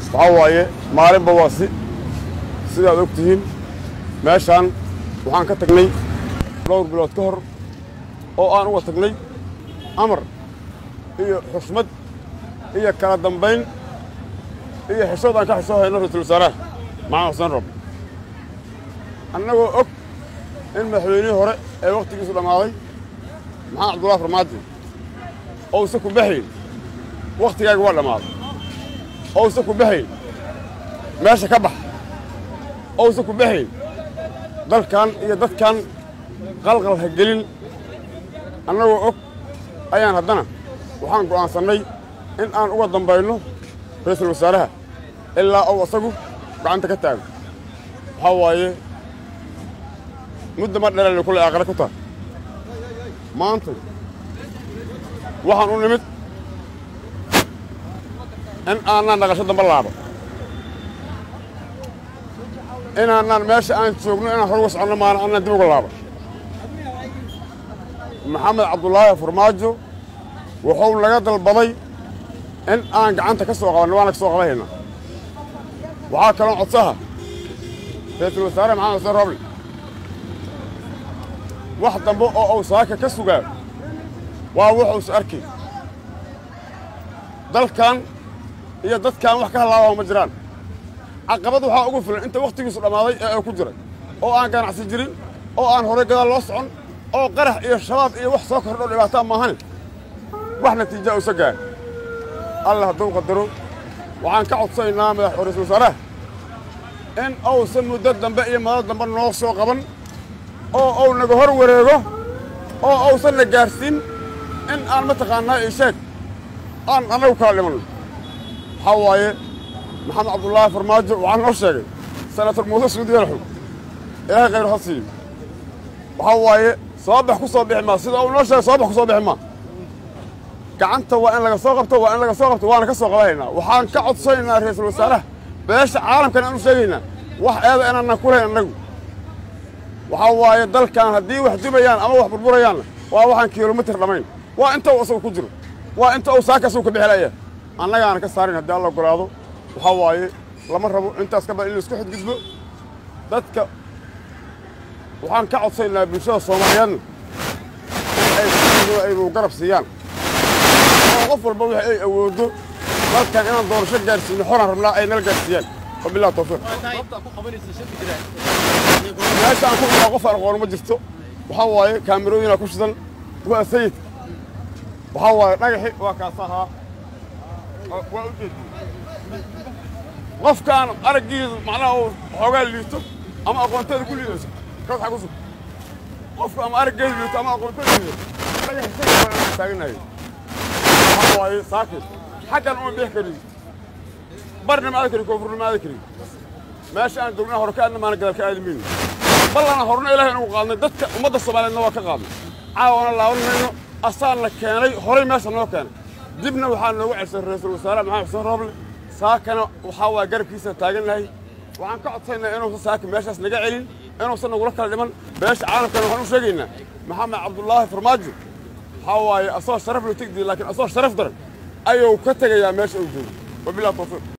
waxaa waaye maalinba waa si sidaad og tihiin meeshaan waxaan ka tagnay dhowr bilood ka hor oo aan uga tagnay amar iyo xushmad iyo kala dambayn iyo xishood aan ka xishoo hayno ra-iisul wasaaraha maxamed xuseen rob annagoo og in madaxweynihii hore ee wakhtigiisu dhammaaday maxamed cabdullahi farmaajo ousa ku baxayn wakhtigaaga waa dhammaaday ousa ku baxayn meesha ka bax ousa ku baxayn dalkan iyo dadkan qalqal ha gelin annagoo og ayaan haddana waxaan go'aansannay in aan uga dambayno ra-iisul wasaaraha ilaa ou asagu gacanta ka taago waxaa waaye mudda ma dhereelay kullay aakhire ku tahay maanta waxaan u nimid in aanaan dhaqasho damba laabo inaanaan meesha aan joogno inaan hor uga soconno maana annaan dib uga laabo maxamed cabdulaahi farmaajo wuxuu naga dalbaday in aan gacanta ka soo qabanno waana ka soo qabanayna waxaa kaloo codsaha ra-iisul wasaare maxamed xuseen roble wax dambe oo uu saaka ka sugaa waa wuxuusa arkay dalkan iyo dadkan wax ka halaabaa ma jiraan caqabad waxaa ugu filan inta wakhtigiisu dhammaaday ee ay ku jiray oo aan ganacsi jirin oo aan horay gadaal loo socon oo qarax iyo shabaab iyo wax soo kordho dhibaataa maahane wax natiija uusa gaar alla hadduu qadaro waxaan ka codsanaynaa madax ra-iisul wasaaraha in uusan muddo dambe iyo madad dambe noo soo qaban oo uu naga hor wareego oo uusan na gaarsiin in aan mataqaannaa ii sheeg aan annagu kala dhimanno waxaa waaye maxamed cabdullaahi farmaajo waxaa noo sheegay senator muuse suudi yalaxow ilaahay khayr ha siiyo waxaa waaye sababax ku soo bixi maa sida uu noo sheegay sababax ku soo bixi maa gacanta waa in laga soo qabto waa in laga soo qabto waana ka soo qabanaynaa waxaan ka codsanaynaa ra-iisul wasaaraha beesha caalamkan aan u sheegaynaa wax eeda inaanaan ku lahayn annagu waxaa waaye dalkan haddii wax dubayaan ama wax burburayaanna waa waxaan kilomitir dhammayn waa inta uu asagu ku jiro waa inta uu saaka asagu ka bixilaya annagaana ka saarin haddii alla ogolaado waxaa waaye lama rabo intaas ka badan in laisku xadgudbo dadka waxaan ka codsanaynaa bulshada soomaaliyeedna in ay sidooda aynu garab siiyaan oo qof walba wix ay awooddo dalkan inaan doorasho gaarsiino xoraan rabnaa ay nala gaarsiiyaan wabillahi tawfiiq meesha aan ku imaa qof aan aqoon ma jirto waxaa waaye kaamirooyinaa ku shidan waa sayid waxaa waaye dhagaxi waa kaas ahaa waa u jeedi qofkaan araggiidu macnaha uu xoogaa liito ama aqoonteeda ku liidayso kaas xag ku sug qofka ama araggeedu liito ama aqoonteeda liidato dhagaxi sayid baan taaganahay waxaa waaye saakin xaggan uma bixi karin barna ma aadi karin koonfurna ma aadi karin meesha aan joognaa hore ka aadna maana gadaal ka aadi mayno ballana horna ilaahay inagu qaadnay dadka ummadda soomaaliyeedna waa ka qaadnay caawana laaban mayno asaanna keenay horay meesha noo keenay dibna waxaa noogu celsay ra-iisul wasaare maxamed xuseen rooble saakana waxaa waa garabkiisa taagannahay waxaan ka codsaynaa inuusan saaka meeshaas naga celin inuusan nagula kala dhiman beesha caalamkana waxaan u sheegaynaa maxamed cabdullaahi farmaajo waxaa waaye asoo sharaf loo tegdi laakiin asoo sharaf daran ayuu ka tegayaa meesha uu joogo wabillahi tawfiiq